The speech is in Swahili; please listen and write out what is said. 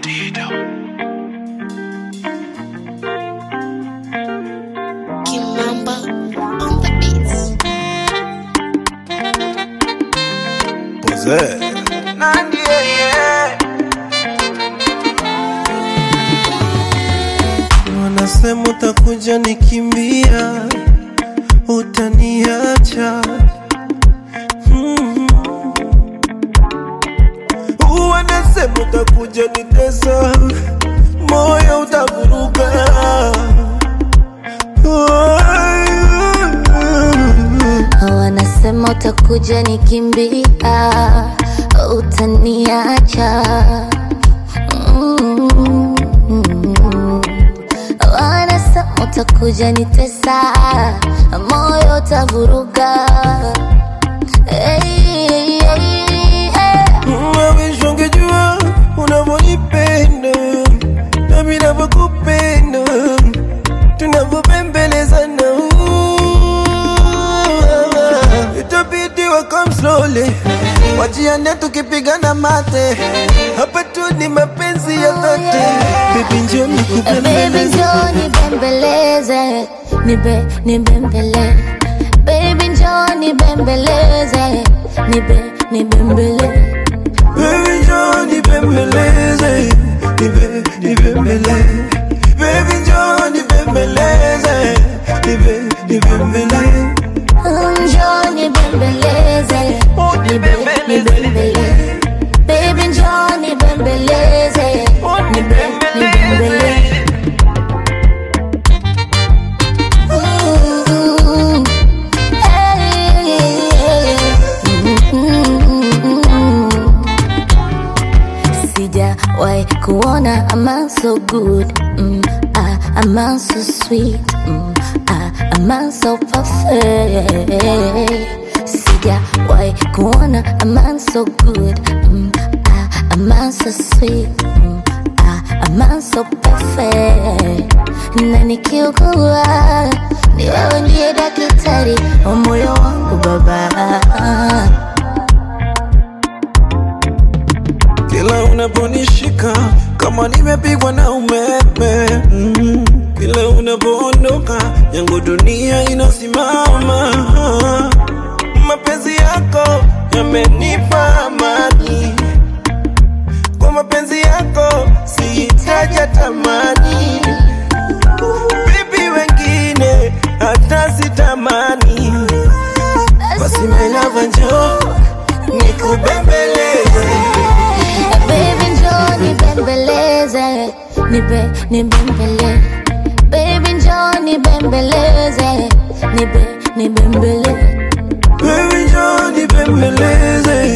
Kimamba on the beats. Nandi, yeah. Wanasema utakuja nikimbia, utaniacha mm. Wanasema utakuja nitesa, moyo utavuruga Wanasema utakuja nikimbia, utaniacha. Mm. Wanasema utakuja nitesa, moyo utavuruga. Hey, hey, hey, hey. Mawisho ungejua unavyonipenda nami navyokupenda tunavyopembelezana itabidi wakam slowly wajiane tukipigana mate hapa tu ni mapenzi ya dhati bibi njo Baby njoo nibembeleze, nibe nibembele. Baby njoo nibembeleze, nibe nibembele. Baby njoo nibembeleze, nibe nibembele. Baby njoo nibembeleze, nibe nibembele. Njoo nibembeleze, nibe nibembele. Baby njoo nibembeleze, nibe nibembele. Mm, hey, mm. Sijawahi kuona a man so good mm, ah, a man so sweet mm, ah, a man so perfect Sijawahi kuona a man so good mm, ah, a man so sweet mm, ah, a man so perfect na nikiugua ni wewe ndiye daktari wa moyo wangu baba Kila unaponishika kama nimepigwa na umeme mm. Kila unapoondoka yangu dunia inasimama. Mapenzi yako yamenipa amani, kwa mapenzi yako sihitaji tamani. Bibi wengine hata sitamani, basi my love njoo nikubembeleze Baby njoo nibembeleze, nibe nibembele. Baby njoo nibembeleze, nibe nibembele. Baby njoo nibembeleze,